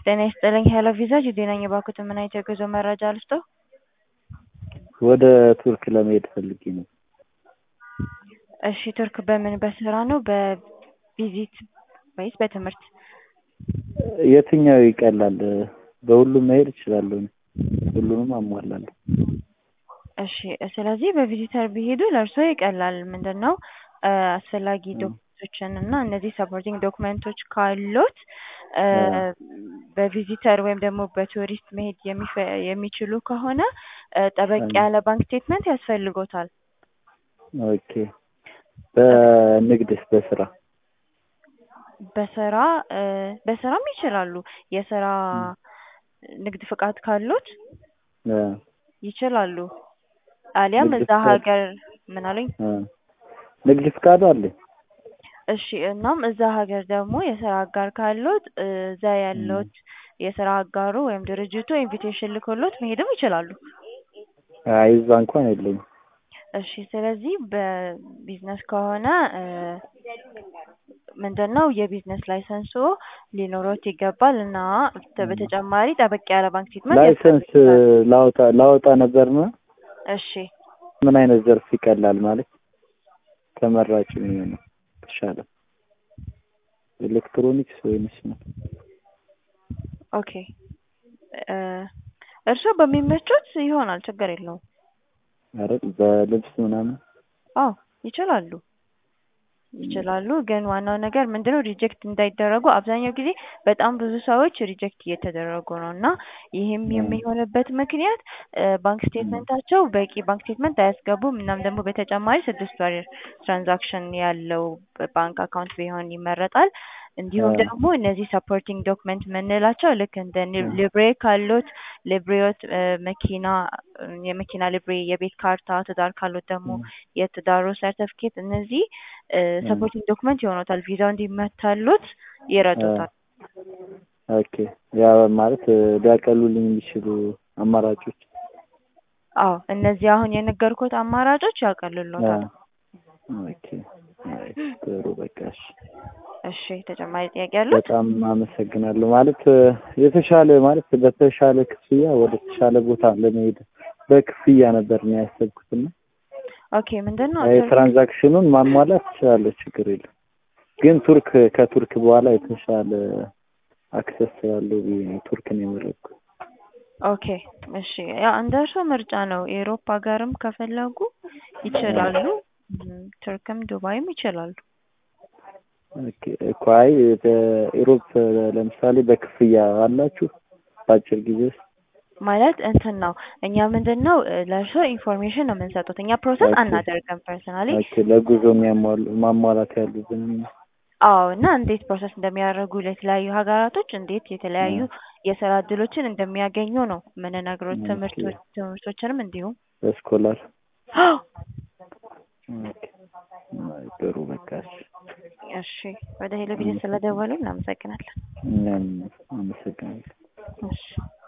ጤና ይስጥልኝ ሄሎ ቪዛ ጁዴ ነኝ። እባክዎትን ምን አይነት የጉዞ መረጃ ልስጥዎ? ወደ ቱርክ ለመሄድ ፈልጌ ነው። እሺ ቱርክ በምን በስራ ነው በቪዚት ወይስ በትምህርት? የትኛው ይቀላል? በሁሉም መሄድ እችላለሁ። ሁሉንም አሟላለሁ። እሺ ስለዚህ በቪዚተር ቢሄዱ ለእርስዎ ይቀላል። ምንድን ነው አስፈላጊ ዶክመንቶችን እና እነዚህ ሰፖርቲንግ ዶክመንቶች ካሉት በቪዚተር ወይም ደግሞ በቱሪስት መሄድ የሚፈ- የሚችሉ ከሆነ ጠበቅ ያለ ባንክ ስቴትመንት ያስፈልጎታል። ኦኬ። በንግድስ በስራ በስራ በስራም ይችላሉ። የስራ ንግድ ፍቃድ ካሉት እ ይችላሉ። አሊያም ንግድ እዛ ፍቃድ- ሀገር ምን አሉኝ? እ ንግድ ፍቃዱ አለኝ። እሺ እናም እዛ ሀገር ደግሞ የስራ አጋር ካሉት እዛ ያለዎት የስራ አጋሩ ወይም ድርጅቱ ኢንቪቴሽን ልኮሎት መሄድም ይችላሉ። አይ እዛ እንኳን የለኝም። እሺ ስለዚህ በቢዝነስ ከሆነ ምንድን ነው የቢዝነስ ላይሰንሱ ሊኖሮት ይገባል እና በተጨማሪ ጠበቅ ያለ ባንክ ስቴትመንት ላይሰንስ ያስፈልጋል። ላወጣ ላወጣ ነበርና እሺ ምን አይነት ዘርፍ ይቀላል ማለት ተመራጭ የሚሆነው የተሻለ ኤሌክትሮኒክስ ወይንስ ነው? ኦኬ እ እርስዎ በሚመቾት ይሆናል ችግር የለውም። ኧረ በልብስ ምናምን አዎ ይችላሉ ይችላሉ ግን ዋናው ነገር ምንድነው ሪጀክት እንዳይደረጉ አብዛኛው ጊዜ በጣም ብዙ ሰዎች ሪጀክት እየተደረጉ ነው እና ይህም የሚሆንበት ምክንያት ባንክ ስቴትመንታቸው በቂ ባንክ ስቴትመንት አያስገቡም እናም ደግሞ በተጨማሪ ስድስት ወር ትራንዛክሽን ያለው ባንክ አካውንት ቢሆን ይመረጣል። እንዲሁም ደግሞ እነዚህ ሰፖርቲንግ ዶክመንት የምንላቸው ልክ እንደ ሊብሬ ካሉት ሊብሬዎት መኪና የመኪና ሊብሬ፣ የቤት ካርታ፣ ትዳር ካሉት ደግሞ የትዳሩ ሰርተፍኬት እነዚህ ሰፖርቲንግ ዶክመንት ይሆኑታል። ቪዛው እንዲመታሉት ይረዱታል። ኦኬ ያ ማለት ሊያቀሉልኝ የሚችሉ አማራጮች አዎ እነዚህ አሁን የነገርኩት አማራጮች ያቀልሎታል። ኦኬ አይ ጥሩ በቃ እሺ። እሺ ተጨማሪ ጥያቄ ያሉት? በጣም አመሰግናለሁ። ማለት የተሻለ ማለት በተሻለ ክፍያ ወደ ተሻለ ቦታ ለመሄድ በክፍያ ነበር ነው ያሰብኩትና ኦኬ ምንድን ነው ትራንዛክሽኑን ማሟላት ትችላለህ፣ ችግር የለም። ግን ቱርክ ከቱርክ በኋላ የተሻለ አክሰስ ያለው ብዬ ነው ቱርክን የመረጥኩት። ኦኬ እሺ ያው እንደ እርስዎ ምርጫ ነው። የአውሮፓ ሀገርም ከፈለጉ ይችላሉ። ቱርክም ዱባይም ይችላሉ። ኦኬ እኮ አይ በኢሮፕ ለምሳሌ በክፍያ አላችሁ በአጭር ጊዜ ውስጥ ማለት እንትን ነው እኛ ምንድን ነው ለእርስዎ ኢንፎርሜሽን ነው የምንሰጡት። እኛ ፕሮሰስ ኦኬ። አናደርግም ፐርሰናሊ። ኦኬ ለጉዞ የሚያሟሉ ማሟላት ያሉብን አዎ እና እንዴት ፕሮሰስ እንደሚያደርጉ ለተለያዩ ሀገራቶች እንዴት የተለያዩ የስራ እድሎችን እንደሚያገኙ ነው የምንነግሮት። ትምህርቶች ትምህርቶችንም እንዲሁም በስኮላር ኦኬ አይ ጥሩ በቃ እሺ። እሺ ወደ ሄሎ ቪዥን ስለደወሉ እናመሰግናለን። እኛም አመሰግናለሁ። እሺ